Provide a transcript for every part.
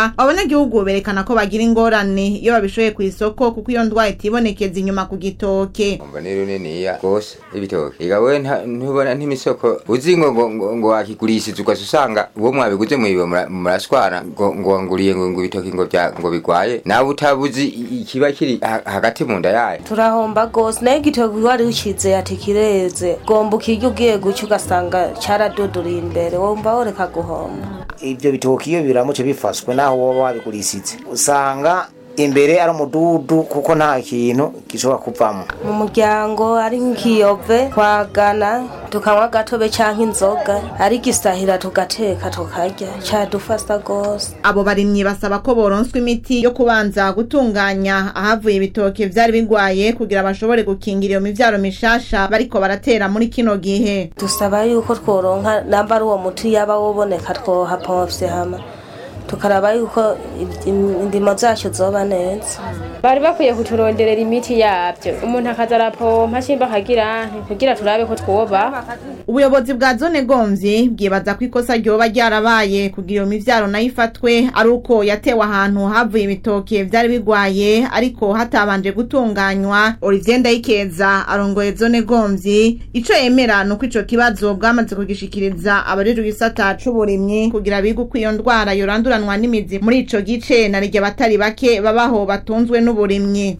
aha abanyagihugu berekana ko bagira ingorane iyo babishoye ku isoko kuko iyo ndwara itibonekeza inyuma ku gitoke umva ni runiniya rwose ibitoke ega we nta- ntubona ntimisoko uzi ngo ngo ngo- ngo wakigurishije ugaca usanga uwo mwabiguze mwiwe mura- murashwana ngo ngo wanguriye ngo ngo ibitoki ngo bya ngo bigwaye nawe utabuzi i- ikiba kiri ha- hagati mu nda yayo turahomba gose nayo igitoki wari ukize ati kireze gomba ukirya ugiye guca ugasanga caraduduriye imbere wumva woreka guhomba ibyo bitoki iyo biramutse bifashwe naho woba wabigurishije usanga imbere ari umududu kuko nta kintu gishobora kuvamo mu muryango ari nk'ikiyove twagana tukanywa agatobe canke inzoga ari gisahira tugateka tukarya cadufasa gose abo barimyi basaba ko boronswa imiti yo kubanza gutunganya ahavuye ibitoke vyari bigwaye kugira bashobore gukingira iyo mivyaro mishasha bariko baratera muri kino gihe dusaba yuko tworonka namba ari uwo muti yaba woboneka twohapomvye hama tukaraba yuko im- indimo zacu zoba neza bari bakwiye kuturonderera imiti yabyo umuntu akaza arapompa shimba akagira nti kugira turabe ko twoba ubuyobozi bwa zone gomvyi bwibaza ko ikosa ryoba ryarabaye kugira iyo mivyaro nayo ifatwe ari uko yatewe ahantu havuye ibitoke vyari bigwaye ariko hatabanje gutunganywa olivier ndayikeza arongoye zone gomvyi ico yemera ni uko ico kibazo bwamaze kugishikiriza abajejwe igisata c'uburimyi kugira bige uko iyo ndwara yoranduranwa n'imizi muri ico gice na rya batari bake babaho batunzwe n'uburimyi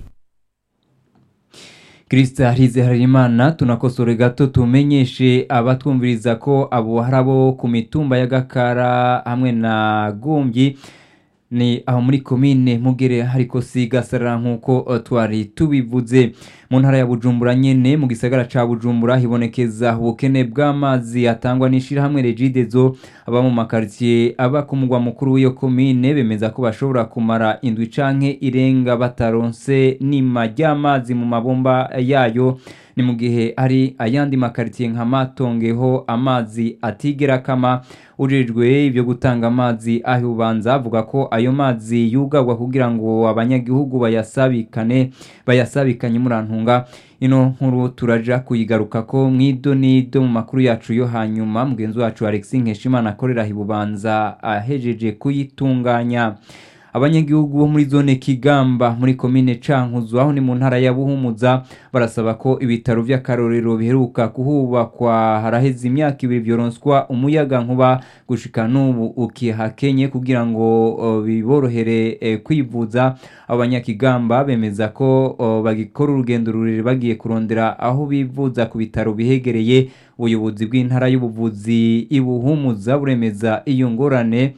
Krista Harize Harimana tunakosore gato tumenyeshe abatwumviriza ko abo hari abo ku mitumba ya Gakara hamwe na Gumbyi ni aho muri komine mugere hariko sigasara nkuko uh, twari tubivuze mu ntara ya Bujumbura nyene mu gisagara ca Bujumbura hibonekeza ubukene bw'amazi atangwa n'ishirahamwe Regidezo aba mu makartier aba ku mugwa mukuru w'iyo komine bemeza ko bashobora kumara indwi canke irenga bataronse nima ry'amazi mu mabomba yayo ni mu gihe hari ayandi makaritiye nka matongeho amazi atigera kama ujejwe ibyo gutanga amazi aho ubanza avuga ko ayo mazi yugagwa kugira ngo abanyagihugu bayasabikane bayasabikanye murantunga ino nkuru turaja kuyigaruka ko mwido nido mu makuru yacu yo hanyuma mugenzi wacu Alexis Nkeshimana akorera hibubanza ahejeje kuyitunganya abanyagihugu bo muri zone Kigamba muri komine Cankuzo aho ni mu ntara ya Buhumuza barasaba ko ibitaro vy'akarorero biheruka kuhubakwa haraheze imyaka ibiri vyoronswa umuyaga nkuba gushika n'ubu ukihakenye kugira ngo uh, biborohere eh, kwivuza abanyakigamba bemeza ko uh, bagikora urugendo rurerure bagiye kurondera aho bivuza ku bitaro bihegereye ubuyobozi bw'intara y'ubuvuzi ibuhumuza buremeza iyo ngorane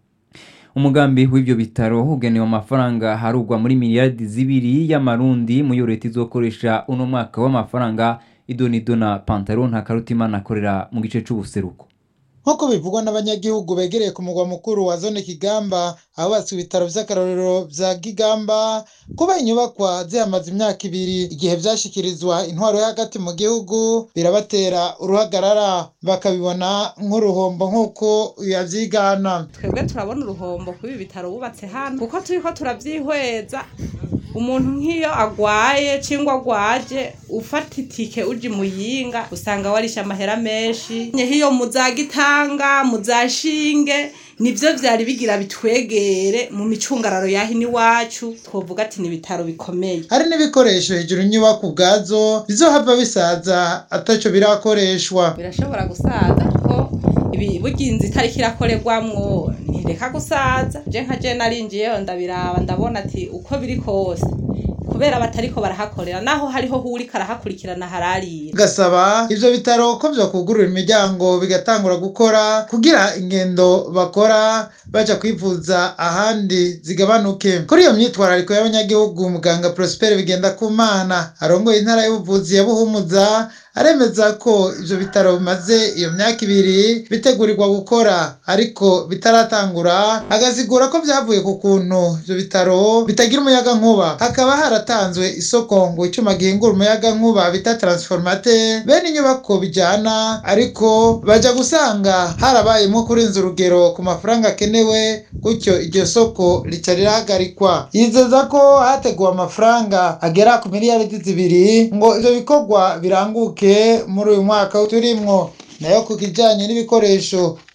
umugambi w'ibyo bitaro ugenewe amafaranga harugwa muri miliyardi zibiri y'amarundi mu yo leta izokoresha uno mwaka w'amafaranga idonido na pantaro nta karutimana akorera mu gice c'ubuseruko nk'uko bivugwa n'abanyagihugu begereye ku mugwa mukuru wa zone kigamba ahubatswe ibitaro vy'akarorero vya kigamba kuba inyubakwa zihamaze imyaka ibiri igihe vyashikirizwa intwaro yo hagati mu gihugu birabatera uruhagarara bakabibona nk'uruhombo nk'uko yavyigana twebwe turabona uruhombo kuba ibitaro bubatse hano kuko turiko turavyihweza umuntu nk'iyo agwaye cyangwa agwaje ufata itike uji muyinga usanga warisha amahera menshi nk'iyo muzagitanga muzashinge nivyo vyari bigira bitwegere mu micungararo yahi n'iwacu twovuga ati ni ibitaro bikomeye hari n'ibikoresho hejuru inyubako ubwazo bizohava bisaza ataco birakoreshwa birashobora gusaza kuko ibi burya inzu itariko irakorerwamwo ntireka gusaza je nka je narinjiyeyo ndabiraba ndabona ati uko biri kose kubera batariko barahakorera naho hariho hurika arahakurikirana hararira gasaba ivyo bitaro ko vyokugurura imiryango bigatangura gukora kugira ingendo bakora baja kwivuza ahandi zigabanuke kuri iyo myitwarariko y'abanyagihugu muganga Prosper bigenda kumana arongoye intara y'ubuvuzi ya Buhumuza aremeza ko ivyo bitaro bimaze iyo myaka ibiri bitegurirwa gukora ariko bitaratangura agasigura ko vyavuye ku kuntu ivyo bitaro bitagira umuyaga nkuba hakaba haratanzwe isoko ngo icuma gihingura umuyaga nkuba bita transformateur bene inyubako bijana ariko baja gusanga harabayemo kurenza urugero ku mafaranga akenewe gutyo iryo soko rica rirahagarikwa yizeza ko hateguwe amafaranga agera ku miliyaridi zibiri ngo ivyo bikorwa biranguke muri uyu mwaka turimwo nayo ku kijanye n'ibikoresho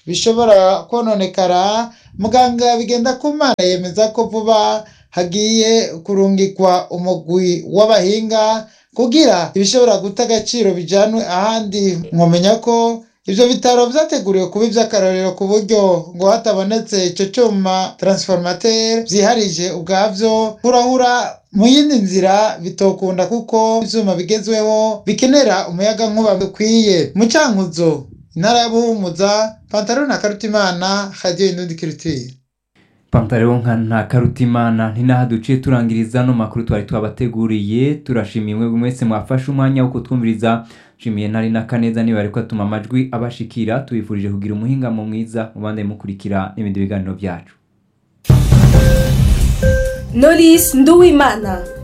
bishobora kononekara muganga bigenda kumana yemeza ko vuba hagiye kurungikwa umugwi w'abahinga kugira ibishobora guta agaciro bijanwe ahandi mwomenya ko ivyo bitaro vyateguriwe kuba ivy'akarorero ku buryo ngo hatabonetse ico cuma transformateur vyiharije ubwavyo hurahura mu yindi nzira bitokunda kuko ivyuma bigezweho bikenera umuyaga nkuba bikwiye mu cankuzo intara ya buhumuza pantaro na karutimana radio indundi kirutire pantaro nka nta karutimana ntinaha duciye turangiriza no makuru twari twabateguriye turashimiye mwe mwese mwafashe umwanya wo kutwumviriza nshimiye ntari na kaneza niba ariko atuma amajwi abashikira tubifurije kugira umuhingamo mwiza mubande mukurikira n'ibindi biganiro byacu Knowless Nduwimana